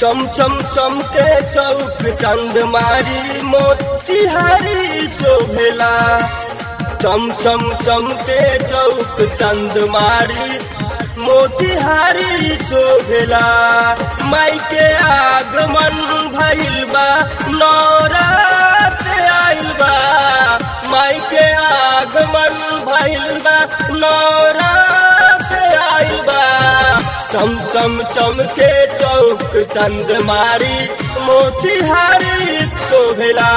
चम चम चमके चौक चंद मारी मोतिहारी शोभेला चम चम चमके चौक चंद मारी मोतिहारी शोभेला माई के आगमन भइल बा नौरात आइल बा माई के आगमन भइल बा नौरात आइल बा चम चम चमके चौक चंद मारी मोतिहारी शोभेला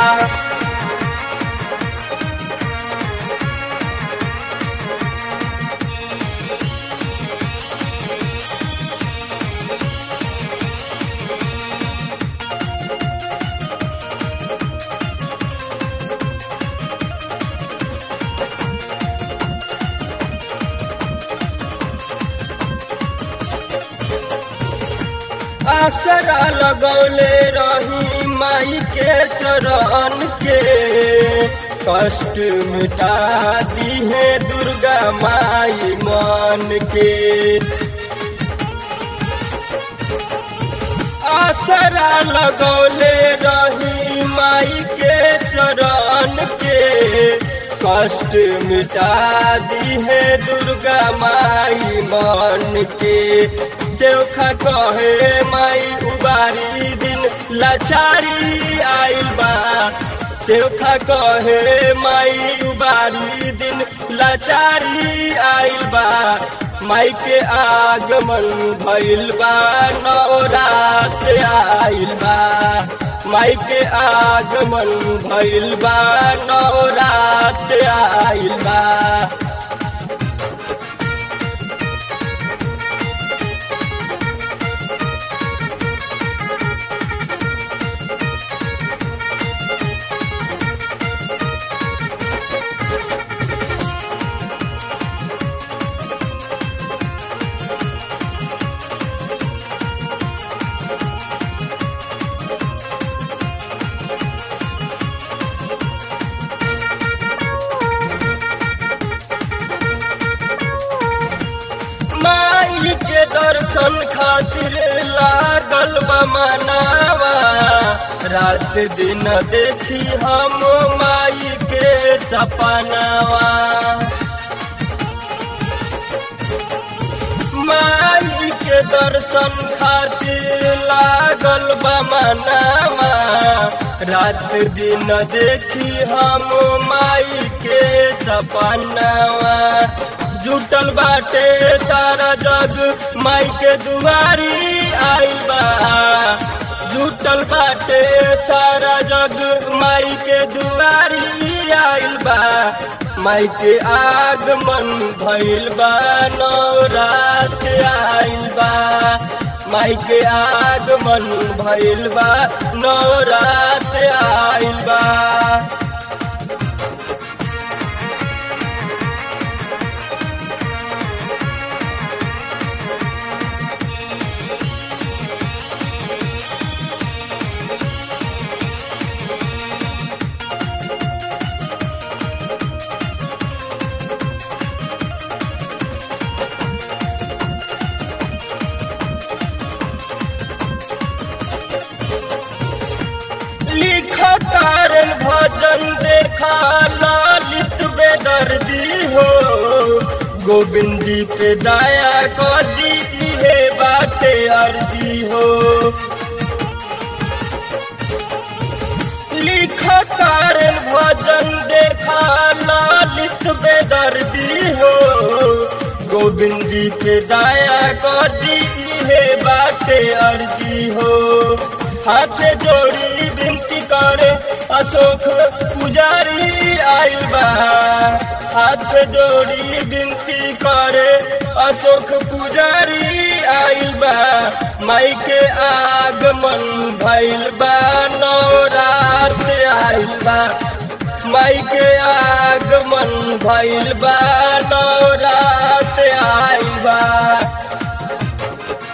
आसरा लगौले रही माई के चरण के कष्ट मिटा दी है दुर्गा माई मन के आसरा लगौले रही माई के चरण के कष्ट मिटा दी है दुर्गा माई मन के चोखा कहे माई उबारी दिन लाचारी आइल बा चोखा कहे माई उबारी दिन लाचारी आइल बा माई के आगमन भइल बा नवरात आइल बा माई के आगमन भइल बा नवरात आइल बा माई के दर्शन खातिर लागल बा मनावा रात दिन देखी हम माई के सपनावा माई के दर्शन खातिर लागल बा मनावा रात दिन देखी हम माई के सपनावा जुटल बाटे सारा जग माई के दुआरी आइल बा जुटल बाटे सारा जग माई के दुआरी आइल बा माई के आगमन भइल बा नवरात आइल बा माई के आगमन भइल बा नवरात आइल बा लिखा कारण भजन देखा लालित बेदर्दी हो गोविंद जी पे दया कर दी है बाटे अर्जी हो लिखा कारण भजन देखा लालित बेदर्दी हो गोविंद जी पे दया कर दी है बाटे अर्जी हो हाथ जोड़ी विनती करे अशोक पुजारी आइल बा हाथ जोड़ी विनती करे अशोक पुजारी आइल बा माई के आगमन भइल बा नवरात आइल बा माई के आगमन भइल बा नवरात आइल बा